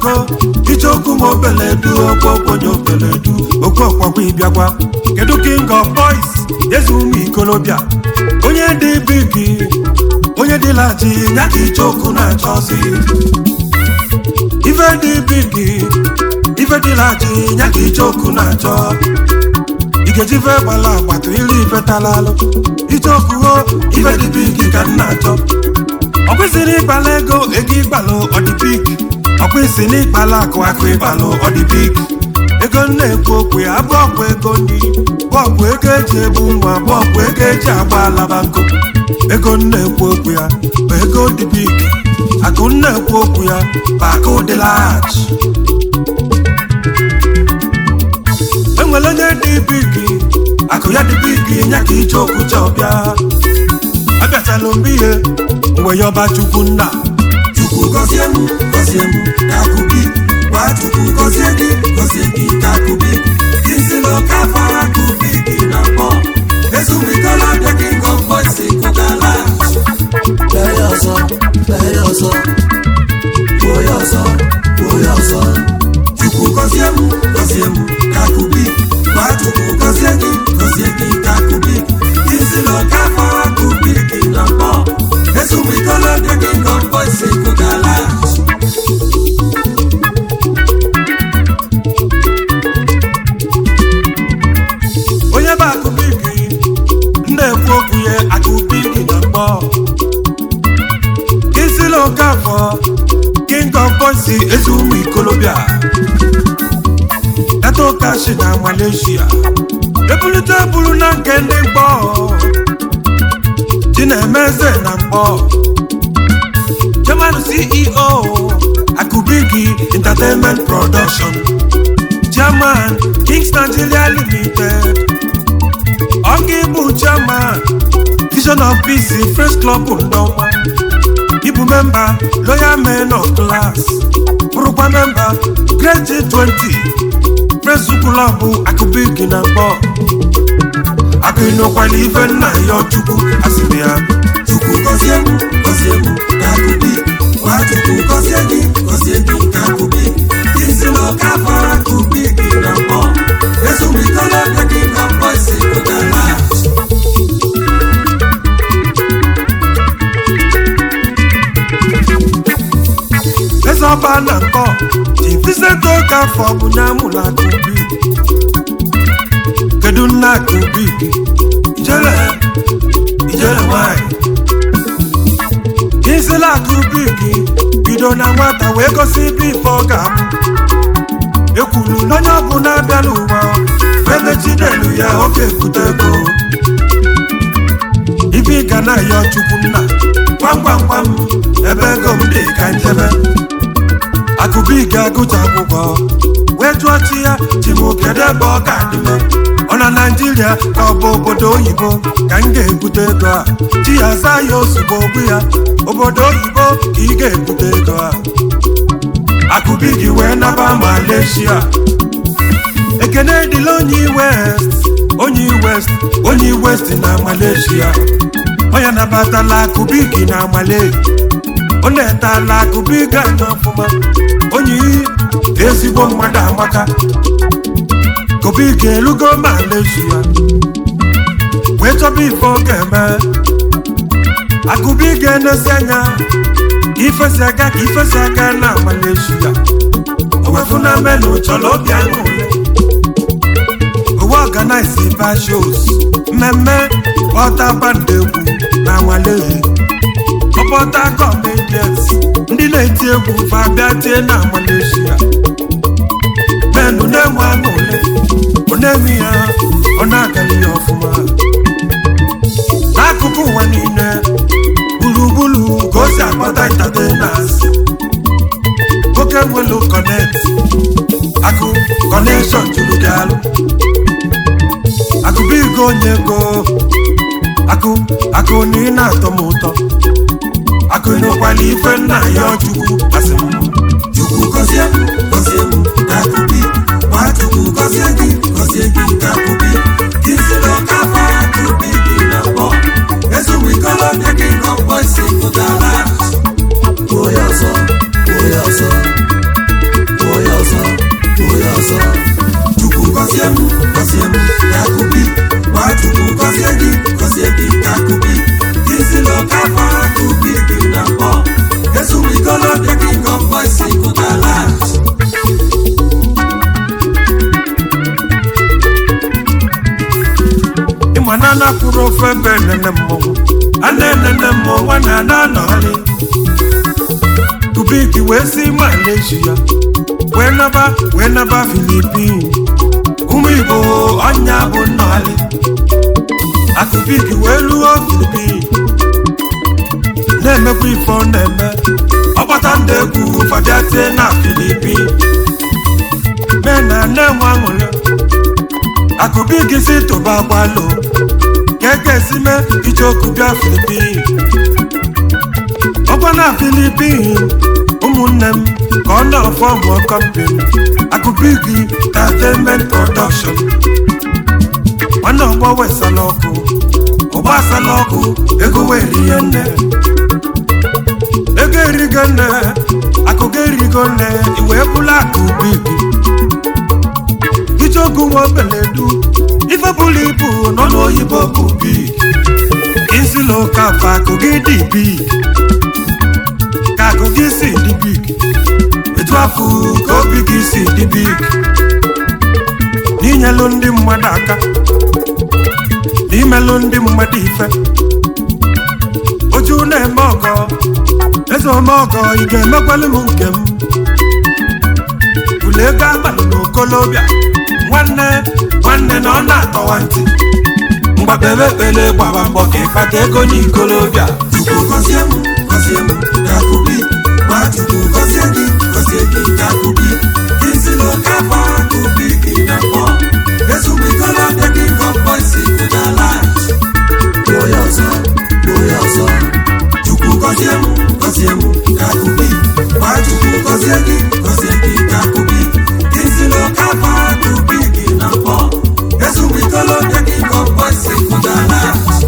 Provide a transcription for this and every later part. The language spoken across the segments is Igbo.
ichoko ichoko ma obeledu okwu okwenye obeledu okwu ọkwakwa ịbịakwa kedu king of boys eze ụmụ ikolobịa onye dị bigi onye dị laji ya ka ichoko na-achọzi ife dị bigi ife dị laji ya ka ichoko na-achọ igejive gbala agbata iri ife talalụ ichokuo ife dị bigi ka m na-achọ ọ kwesịrị ịkpala ego ego ịkpalụ ọdịbik ọ kwesịrị ịkpala akụ akụ ịkpalụ ọdịbik ego m na-ekwu okwu ya bụ ọkwa ego ndị bọọbụ ego eji ebu nwa bọọbụ ego eji agba alaba nkụ ego m na-ekwu okwu ya bụ ego dị big akụ m na-ekwu okwu ya bụ akụ dị lach enwere onye dị big akụ ya dị big ya ka ije okwu chọbịa abịachala mgbe ihe mgbe ya ọba chukwu nna Chukwu gọzie m gọzie m ka akụ gị gwa Chukwu gọzie gị gọzie gị ka akụ gị gị si n'oke afọ akụ gị gị na mbọ ezumikọla bịa gị gọmbọ isi kụgala bee ya ọzọ bee ya ọzọ kwuo ya ọzọ kwuo ya ọzọ Chukwu gọzie m gọzie m ka akụ gị gwa Chukwu gọzie gị gọzie gị ka akụ gị gị si n'oke afọ akụ gị gị na mbọ ezumikọla bịa gị gọmbọ isi kụgala onye bụ akụbigi na-ekwu okwu ya akụbigi na mgbọ isila okafọ king of boys eze ụmụ ikolobịa data okashi na malaysia ebulite buru na nke ndị mgbọ chinemeze na mgbọ chairman ceo akụbigi entertainment production chairman kings nigeria limited Ogi bụ chairman Vision of Peace Fresh Club Ndọma Ibu memba Loyal Men of Class bụrụkwa memba Great G20 Fresh Club Akụbigi na mkpọ akụnụkwala ife nna ya Chukwu asịrị ya Chukwu gọzie m gọzie m ka akụ gị gwa Chukwu gọzie gị gọzie gị ka akụ gị gị si n'ọka fara akụ gị gị na mbọ ezumikọla bịa gị na mbọ isi kụgala eze ọba na nkọ ji Vincent Okafọ bụ na mụla Akụbi kedu nna Akụbi ijele ijele nwanyị isila Akụbi gị bido na nwata wee gosi ibe ife ọ ga-amụ ekwuru na onye ọbụla abịa n'ụwa ebe chinelu ya ọ ga-ebute ego ibe ị ga na-ayọ chukwu nna gwam gwam gwam ebe ego m dị ka njebe akụbi ga-agụcha akwụkwọ wee jụọ chi ya chi m kedu ebe ọ ga-adịme ọ na naijiria ka ọ bụ obodo oyibo ka m ga-ebute ego a chi ya zaa ya ozugbo ogbu ya obodo oyibo ka ị ga-ebute ego a akụbi gị wee naba malaysia ekene dịla onye west onye west onye west na malaysia onye nabatala akụbi gị na malay ọ na-etala akụbi gị anya ọfụma onye ezigbo mmadụ amaka kobi ga-elugo malaysia wee chọba ife ọ ga-eme akụbi ga-enesi anya ka ifesi aga ka ifesi aga na malaysia owefuna menu chọrọ obi aṅụrị owe ọganaizi ba shows mmemme ọta band egwu na nwalehi ọkpọta comedians ndị na-eti egwu fa bịa tie na malaysia menu na-enwe aṅụrị ọ na-eme ya ọ na-agaghị ya ọfụma n'akụkụ ụwa niile gburugburu ka o si akpọta entertainers nwoke nwelu connect akụ connection juru gị alụ akụbigo onye ego akụ akụ na ị na-atọ m ụtọ akụ nụkwala ife nna ya chukwu asị m Chukwu gọzie m gọzie m ka akụ gị gwa Chukwu gọzie gị gọzie gị ka akụ gị gị si n'ọka afọ akụ gị gị na mbọ ezumikọla bịa gị na mbọ isi kụgala kwuo ya ọzọ kwuo ya ọzọ gọzie m gọzie m ka akụbi gwa chukwu gọzie gị gọzie gị ka akụbi izilo ka afọ akụbi gị na mbọ ezumikọlọbịa gị gọmbọ isi kụtala ịma na anapụrụ ofe ebe enene mmọnwụ a na-enene mmọnwụ a na-ana anọrị kubiki wee si malaysia wee naba wee naba filipin ụmụ igbo ọnya bụ nnọrị akụbiki wee luo filipin na-emekwa ife ọ na-eme ọgbata ndị egwu fabia tie na filipin mee na na-enwe aṅụrị akụbiki si tụba gbalo keke sime ichoku bịa filipin ọkwa na filipin ụmụnne m ka ọ na-fọmụ kọmpin akụbiki entertainment production nwanne ọgbọ wesala ọkụ ọgba asala ọkụ ego wee rie nne ego erigo nne akụkọ erigo nne iwee bụla akụbiki ijogu nwa obeledu ife bụrụ ibu nọ n'oyibo bụ big isila ụka fa akụgị dị big ka akụgị si dị big etu afụ ka obi gị si dị big n'inyelụ ndị mmadụ aka n'imelụ ndị mmadụ ife oju na-eme ọgọ eze ome ọgọ ị ga-emekwalụ m nke m bụlụ ego agbalụ n'okolobịa nwanne nwanne na ọ na-atọwa ntị mgbabebe ekpele gbaba mbọ ka ịkpata ego n'ikolobịa chukwu gọzie m gọzie m ka akụbi gwa chukwu gọzie gị gọzie gị ka akụbi izilo ka afọ akụbi gị na mbọ ezumikọlọbịa gị gọmbọ isi kụtala kwuo ya ọzọ kwuo ya ọzọ chukwu gọzie m gọzie m ka akụbi gwa chukwu gọzie gị gọzie gị ka akụbi izilo ka afọ akụbi gị na mbọ ezumikọlọbịa gị gọmbọ isi kụtala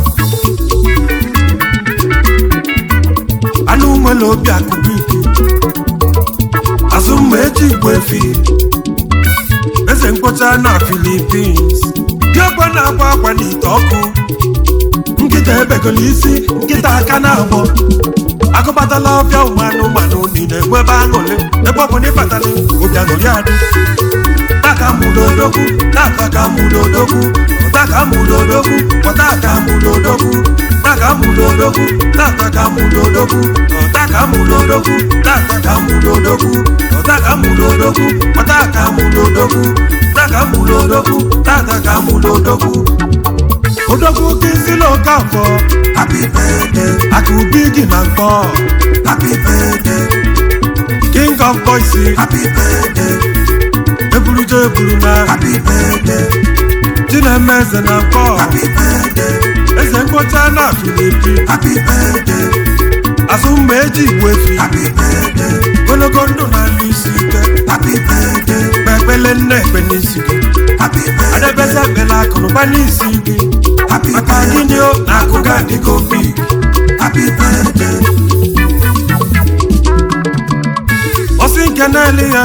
anụ nwere obi akụbiki azụ mma eji igbo efi eze mkpocha na filipins diọgba na-agba agwa n'ite ọkụ nkịta ebegolo isi nkịta aka na-agbọ agụbatala ọbịa ụmụ anụmanụ niile egbu ebe aṅụrị ebe ọ bụ na ịbatali obi aṅụrị adị taka mụrụ odogwu tata ka mụrụ odogwu taka mụrụ odogwu kpọta ka mụrụ odogwu taka mụrụ odogwu tata ka mụrụ odogwu taka mụrụ odogwu tata ka mụrụ odogwu taka mụrụ odogwu kpọta ka mụrụ odogwu taka mụrụ odogwu tata ka mụrụ odogwu odogwu kizili okafọ happy birthday akụbi gị na mkpọ happy birthday king of boys happy birthday eburuja eburu na happy birthday chineme eze na mkpọ happy birthday eze mkpọcha na filipi happy birthday azụ mma eji igbo efi happy birthday ogologo ndụ na ndị isi ike happy birthday kpe ekpele nne ekpe n'isi gị happy birthday adebeze ekpele akụnụba n'isi gị happy maka birthday gịnị o na akụ ga adịgo big happy birthday ọsị nke na-ele ya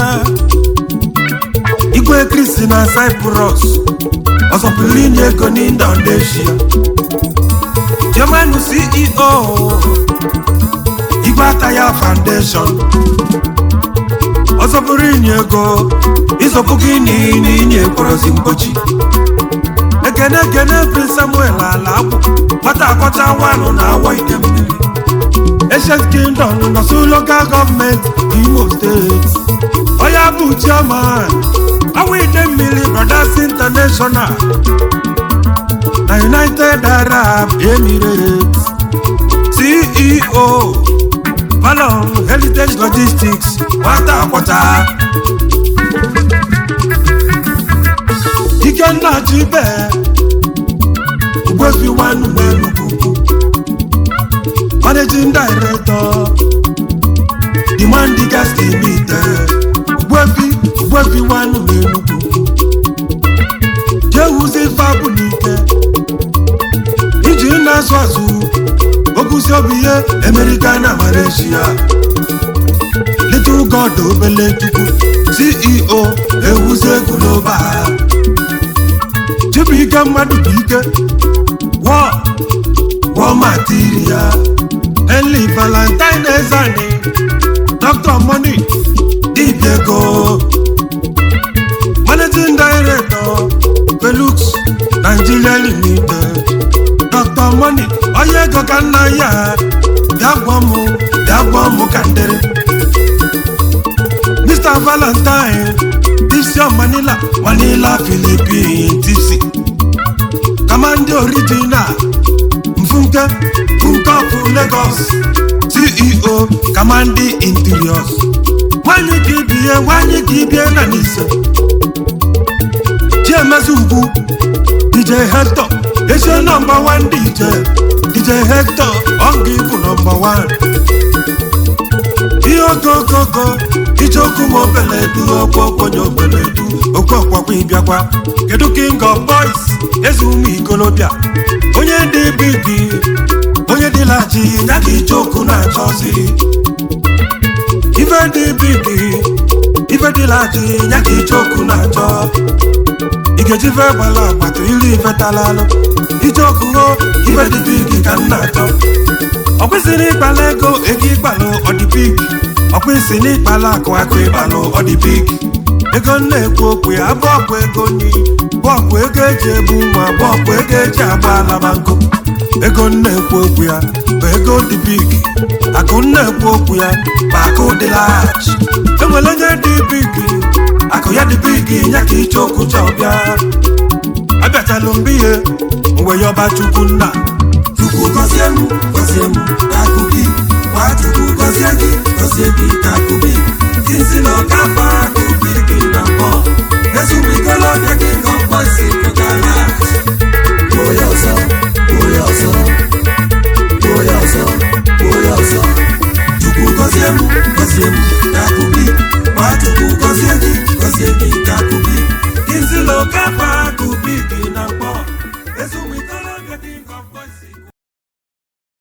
igwe kristi na cyprus ọzọpụrụ inye ego n'indonesia germanu ceo igwe ataya foundation ọzọpụrụ inye ego ịzọpụgo ini n'inye kpọrọzi mgbochi ekene ekene prince samuel ala akwụ nwata akọcha nwanụ na awọ ide mmiri Ancient Kingdom nọsụ local gọọmenti Imo steeti onye bụ chairman awụ ide mmiri Brothers International na United Arab Emirates CEO Valon Heritage Logistics nwata akwọcha Ikenna Chibe Ugwefi Nwanu n'Enugu managing director demand gas limited ugbefi ugbefi wanu n'enugwu jewuzi fabụ n'ike iji na-azụ azụ oguzi obi ihe amerika na malaysia little god obele chukwu ceo ewuzi global ike mmadụ bụ ike wọ wọ material Henry Valentine Ezani Dr. Money dibịa ego managing director Felux Nigeria Limited Dr. Money onye ego ka nna ya bịa gwa m bịa gwa m ka ndịrị Mr. Valentine disi Manila Manila Philippines DC Kamandi original Mfunke Funke of Lagos CEO Kamandi Interiors nwanyị ka ibie nwanyị ka ibie na n'ise Chiemezi Ugwu DJ Hector ese nọmba 1 DJ DJ Hector ọ ga-ebu nọmba 1 ihe okokoko ijeokwu ma obeledu okwu okwenye obeledu okwu ọkwakwa ịbịakwa kedu king of boys eze ụmụ ikolobịa onye dị bigi onye dịlachi ya ka ijeokwu na-achọzi ife dị bigi ife dịlachi ya ka ijeokwu na-achọ igeji ife gbala agbata iri ife talalụ ijeokwu ho ife dị bigi ka m na-achọ ọ kwesịrị ịkpala ego ego ịkpalụ ọdịbik ọ kwesịrị ịkpala akụ akụ ịkpalụ ọdịbik ego na-ekwu okwu ya abụ ọkwa ego nyi bụ ọkwa ego eji ebu ma bụ ọkwa ego eji agba alaba nkụ ego na-ekwu okwu ya bụ ego dị big akụ na-ekwu okwu ya bụ akụ dị lach enwere onye dị big akụ ya dị big ya ka iche okwu chọọ bịa abịachalụ mgbe ihe mgbe yọba chukwu nna Chukwu gọzie m gọzie m ka akụ gị gwa Chukwu gọzie gị gọzie gị ka akụ gị